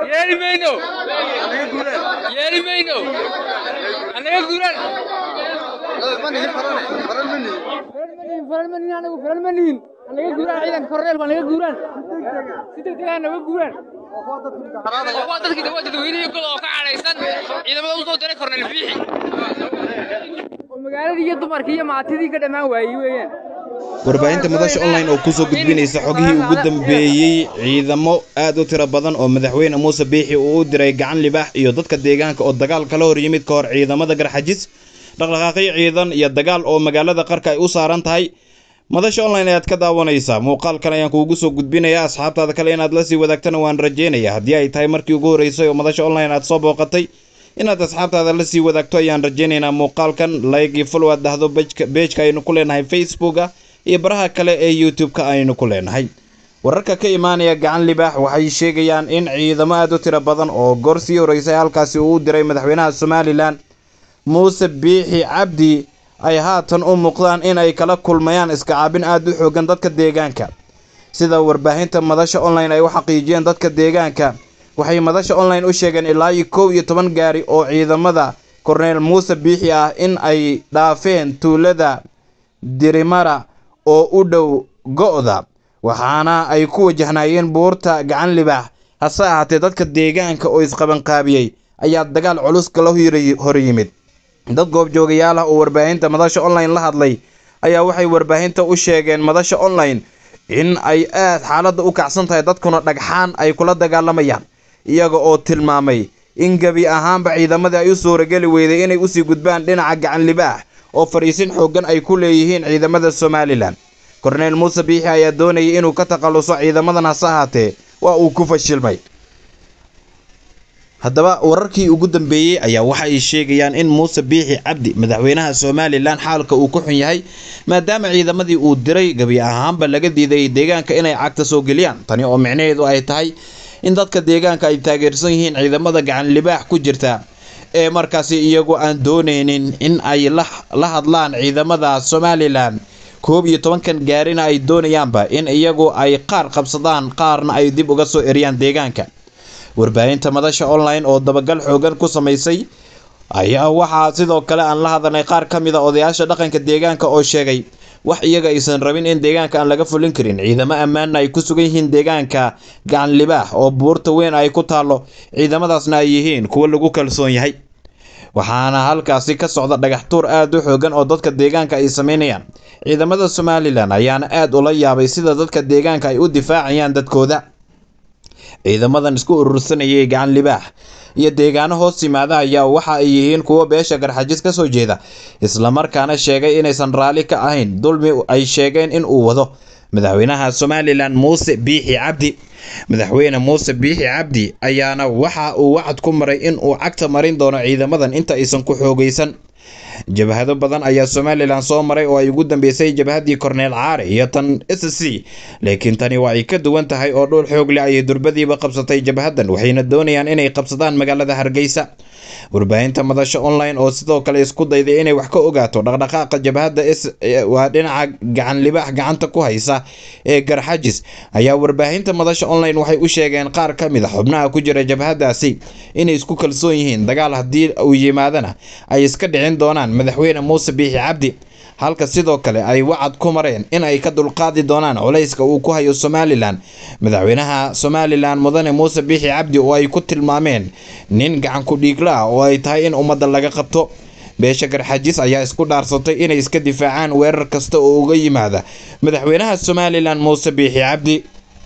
yeeli mayno yeeli mayno anaga guuraan faran ma nihin anagu faran ma nihin anaga guuraan ciidanka korneelku anaga guuraan si degdeg ah naga guuraan waa dadkii waa dadweynihii gol oo ka cadhaysan ciidamada usoo diray korneel biixi oo magaaladii iyo dumarkii iyo maatidii ka dhammaan waayey weeyaan warbaahinta madasha online oo kusoo gudbinaysa xogihii ugu dambeeyey ciidamo aad u tiro badan oo madaxweyne muuse biixi uu u diray gacan libaax iyo dadka deegaanka oo dagaal kala hor yimid ka hor ciidamada garxajis dhaqdhaqaaqyo ciidan iyo dagaal oo magaalada qarka ay u saaran tahay madasha online ayaad ka daawanaysaa muuqaalkan ayaan kuugu soo gudbinayaa asxaabtaada kale inaad la sii wadaagtana waan rajeynaya haddii ay tahay markii ugu horreysay oo madasha online aad soo booqatay inaad asxaabtaada la sii wadaagto ayaan rajeynaynaa muuqaalkan like iyo follow aad dhahdo beejka aynu ku leenahay facebooka iyo baraha kale ee youtube-ka aynu ku leenahay wararka ka imaanaya gacan libaax waxay sheegayaan in ciidamo aad u tiro badan oo goor sii horeysay halkaasi uu u diray madaxweynaha somalilan muuse biixi cabdi ay haatan u muuqdaan in ay kala kulmayaan iskacaabin aad u xoogan dadka deegaanka sida warbaahinta madasha online ay u xaqiijiyeen dadka deegaanka waxay madasha online u sheegeen ilaa iyo kow iyo toban gaari oo ciidamada korneel muuse biixi ah in ay dhaafeen tuulada dirimara oo u dhow go'da waxaana ay ku wajahnaayeen buurta gacan libaax hase ahaatee dadka deegaanka oo isqabanqaabiyey ayaa dagaal culus kala hor yimid dad goobjoogayaal ah oo warbaahinta madasha online la hadlay ayaa waxay warbaahinta u sheegeen madasha online in ay aad xaaladda u kacsan tahay dadkuna dhagxaan ay kula dagaalamayaan iyaga oo tilmaamay in gebi ahaanba ciidamadii ay u suurageli weyday inay usii gudbaan dhinaca gacan libaax oo fadhiisin xooggan ay ku leeyihiin ciidamada somalilan korneel muuse biixi ayaa doonayay inuu ka takhalluso ciidamadan hase ahaatee waa uu ku fashilmay haddaba wararkii ugu dambeeyey ayaa waxa ay sheegayaan in muuse biixi cabdi madaxweynaha somalilan xaalka uu ku xun yahay maadaama ciidamadii uu diray gebi ahaanba laga diiday deegaanka inay cagta soo geliyaan tani oo micnaheedu ay tahay in dadka deegaanka ay taageersan yihiin ciidamada gacan libaax ku jirta ee markaasi iyagu aan dooneynin in ay la hadlaan ciidamada somalilan koob iyo tobankan gaarina ay doonayaanba in iyagu ay qaar qabsadaan qaarna ay dib uga soo eriyaan deegaanka warbaahinta madasha online oo dabagal xoogan ku samaysay ayaa waxaa sidoo kale aan la hadalnay qaar ka mid a odayaasha dhaqanka deegaanka oo sheegay wax iyaga aysan rabin in deegaanka aan laga fulin karin ciidamo ammaanna ay ku sugan yihiin deegaanka gacan libaax oo buurta weyn ay ku taallo ciidamadaasna ay yihiin kuwo lagu kalsoon yahay waxaana halkaasi ka socda dhagax tuur aad u xoogan oo dadka deegaanka ay sameynayaan ciidamada somalilan ayaana aad ula yaabay sida dadka deegaanka ay u difaacayaan dadkooda ciidamadan isku urursanayay gacan libaax iyo deegaano hoos yimaada ayaa waxa ay yihiin kuwo beesha garxajis ka soo jeeda islamarkaana sheegay inaysan raalli ka ahayn dulmi ay sheegeen in uu wado madaxweynaha somalilan muuse biixi cabdi madaxweyne muuse biixi cabdi ayaana waxa uu wacad ku maray in uu cagta marin doono ciidamadan inta aysan ku xoogaysan jabhado badan ayaa somalilan soo maray oo ay ugu dambeysay jabhadii korneel caare iyo tan s c laakiin tani waa ay ka duwan tahay oo dhowr xoog leh ayay durbadiiba qabsatay jabhadan waxayna doonayaan inay qabsadaan magaalada hargeysa warbaahinta madasha online oo sidoo kale isku dayday inay wax ka ogaato dhaqdhaqaaqa jabhadda s waa dhinaca gacan libaax gacanta ku haysa ee garxajis ayaa warbaahinta madasha online waxay u sheegeen qaar ka mid a xubnaha ku jira jabhadaasi inay isku kalsoon yihiin dagaal haddii uu yimaadana ay iska dhicin doonaan madaxweyne muuse biixi cabdi halka sidoo kale ay wacad ku mareen in ay ka dulqaadi doonaan culayska uu ku hayo somalilan madaxweynaha somalilan mudane muuse biixi cabdi oo ay ku tilmaameen nin gacan ku dhiigla ah oo ay tahay in ummadda laga qabto beesha garxajis ayaa isku dhaarsatay inay iska difaacaan weerar kasta oo uga yimaada madaxweynaha somalilan muuse biixi cabdi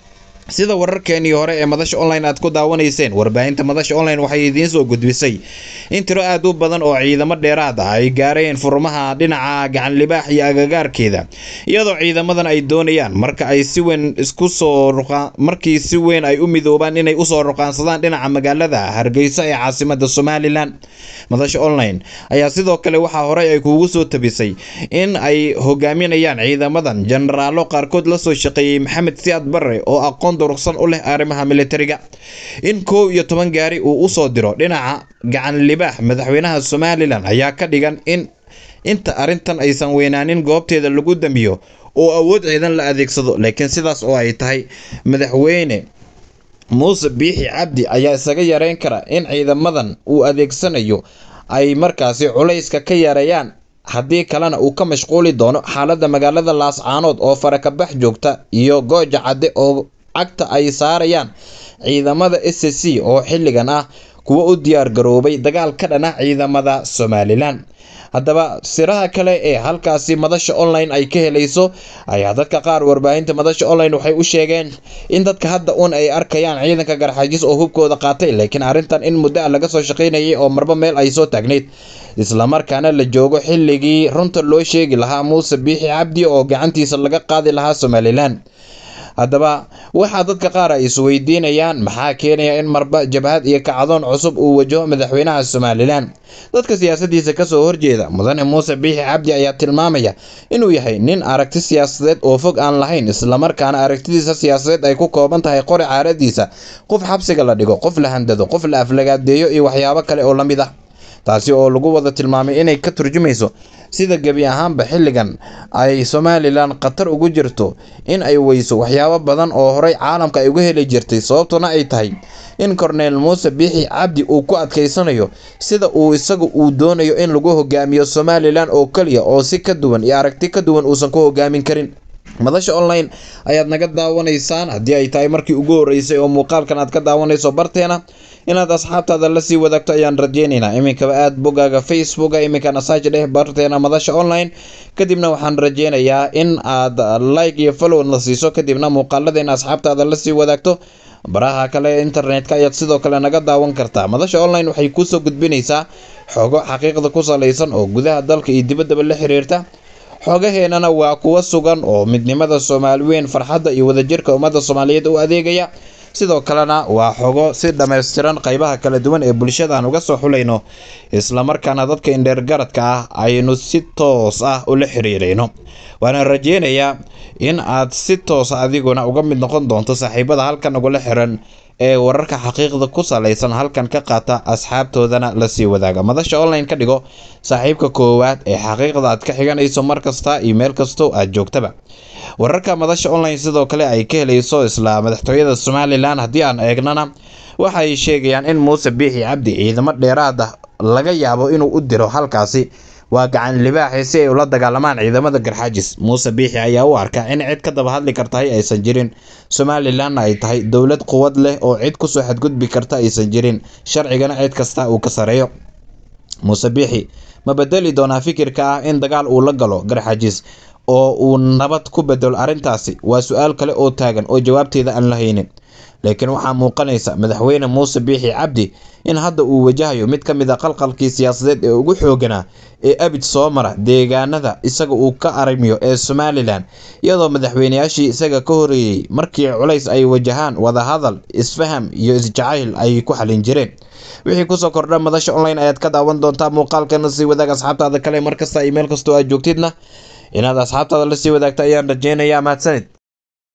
sida wararkeenii hore ee madasha online aad ku daawanayseen warbaahinta madasha online waxay idiin soo gudbisay in tiro aad u badan oo ciidamo dheeraad ah ay gaareen furmaha dhinaca gacan libaax iyo agagaarkeeda iyadoo ciidamadan ay doonayaan marka ay si weyn isku soo markii si weyn ay u midoobaan inay usoo ruqaansadaan dhinaca magaalada hargeysa ee caasimada somalilan madasha online ayaa sidoo kale waxaa horey ay kuugu soo tabisay in ay hogaaminayaan ciidamadan jenaraalo qaarkood lasoo shaqeeyey maxamed siyaad barre oo aqoon durugsan u leh arrimaha militariga in kow iyo toban gaari uu usoo diro dhinaca gacan libaax madaxweynaha somalilan ayaa ka dhigan in inta arrintan aysan weynaanin goobteeda lagu damiyo oo awood ciidan la adeegsado laakiin sidaas oo ay tahay madaxweyne muuse biixi cabdi ayaa isaga yareyn kara in ciidamadan uu adeegsanayo ay markaasi culayska ka yareeyaan haddii kalena uu ka mashquuli doono xaaladda magaalada laascaanood oo farakabax joogta iyo gooja cadde oo cagta ay saarayaan ciidamada s c oo xilligan ah kuwa u diyaar garoobay dagaal ka dhana ciidamada somalilan haddaba siraha kale ee halkaasi madasha online ay ka helayso ayaa dadka qaar warbaahinta madasha online waxay u sheegeen in dadka hadda uun ay arkayaan ciidanka garxaajis oo hubkooda qaatay laakiin arrintan in muddo ah laga soo shaqaynayay oo marba meel ay soo taagnayd islamarkaana la joogo xilligii runta loo sheegi lahaa muuse biixi cabdi oo gacantiisa laga qaadi lahaa somalilan haddaba waxaa dadka qaar ay isweydiinayaan maxaa keenaya in marba jabhad iyo kacdoon cusub uu wajaho madaxweynaha somalilan dadka siyaasadiisa kasoo horjeeda mudane muuse biixi cabdi ayaa tilmaamaya inuu yahay nin aragti siyaasadeed oo fog aan lahayn islamarkaana aragtidiisa siyaasadeed ay ku kooban tahay qori caaradiisa qof xabsiga la dhigo qof la handado qof la aflagaadeeyo iyo waxyaabo kale oo la mid ah taasi oo lagu wada tilmaamay inay ka turjumayso sida gebi ahaanba xilligan ay somalilan khatar ugu jirto in ay weyso waxyaabo badan oo horey caalamka ay uga heli jirtay sababtuna ay tahay in korneel muuse biixi cabdi uu ku adkaysanayo sida uu isagu uu doonayo in lagu hogaamiyo somalilan oo keliya oo si ka duwan iyo aragti ka duwan uusan ku hogaamin karin madasha online ayaad naga daawanaysaan haddii ay tahay markii ugu horeysay oo muuqaalkan aad ka daawanayso barteena inaad asxaabtaada lasii wadaagto ayaan rajeynaynaa iminkaba aad bogaaga facebooka iminkana saaj dheh barteena madasha online kadibna waxaan rajeynayaa in aad like iyo follow la siiso kadibna muuqaaladeena asxaabtaada lasii wadaagto baraha kale ee internetka ayaad sidoo kale naga daawan kartaa madasha online waxay kusoo gudbinaysaa xogo xaqiiqda ku salaysan oo gudaha dalka iyo dibaddaba la xiriirta xoogaheenana waa kuwa sugan oo midnimada soomaali weyn farxadda iyo wadajirka ummadda soomaaliyeed u adeegaya sidoo kalena waa xogo si dhammaystiran qeybaha kala duwan ee bulshadaan uga soo xulayno islamarkaana dadka indheergaradka ah aynu si toos ah ula xiriirayno waana rajeynayaa in aad si toosa adiguna uga mid noqon doonto saaxiibada halkan ugula xiran ee wararka xaqiiqda ku salaysan halkan ka qaata asxaabtoodana lasii wadaaga madasha online ka dhigo saaxiibka koowaad ee xaqiiqda aad ka xiganayso mar kasta iyo meel kastoo aad joogtaba wararka madasha online sidoo kale ay ka helayso isla madaxtooyada somalilan haddii aan eegnana waxay sheegayaan in muuse biixi cabdi ciidamo dheeraad ah laga yaabo inuu u diro halkaasi waa gacan libaaxi si ay ula dagaalamaan ciidamada garxaajis muuse biixi ayaa u arka in cid ka daba hadli kartahay aysan jirin somalilanna ay tahay dowlad quwad leh oo cid kusoo xadgudbi karta aysan jirin sharcigana cid kasta uu ka sareeyo muuse biixi ma bedeli doonaa fikirka ah in dagaal uu la galo garxaajis oo uu nabad ku bedelo arrintaasi waa su-aal kale oo taagan oo jawaabteeda aan la haynin laakiin waxaa muuqanaysa madaxweyne muuse biixi cabdi in hadda uu wajahayo mid ka mid a qalqalkii siyaasadeed ee ugu xooganaa ee abid soo mara deegaanada isaga uu ka arimiyo ee somalilan iyadoo madaxweyneyaashii isaga ka horeeyey markii culays ay wajahaan wadahadal isfaham iyo isjacayl ay ku xalin jireen wixii kusoo kordha madasha online ayaad ka daawan doontaa muuqaalkana sii wadaag asxaabtaada kale markasta iyo meel kastoo aad joogtidna inaad asxaabtaada lasii wadaagta ayaan rajeynayaa mahadsanid